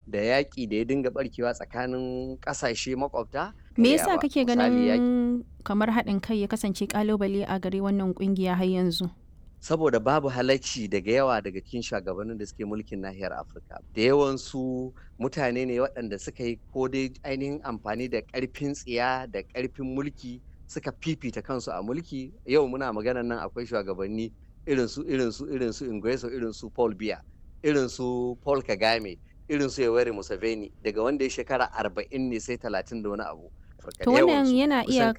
da yaƙi da ya dinga barkewa tsakanin ƙasashe makwabta Me ya yasa ba. kake Misali yaƙi ganin kamar haɗin kai ya kasance ƙalubale a gare wannan ƙungiya har yanzu? saboda babu halacci daga yawa daga cikin shugabannin da suke mulkin nahiyar afirka da yawansu mutane ne waɗanda suka yi ko dai ainihin amfani da ƙarfin tsiya da ƙarfin mulki suka fifita kansu a mulki yau muna maganar nan akwai shugabanni irin su irin su irin su Ingueso irin su Paul Biya irin su Paul Kagame irin su Yoweri Museveni daga wanda ya shekara arba'in ne sai talatin da wani abu Afirka To da wannan yawansu yana kusan iya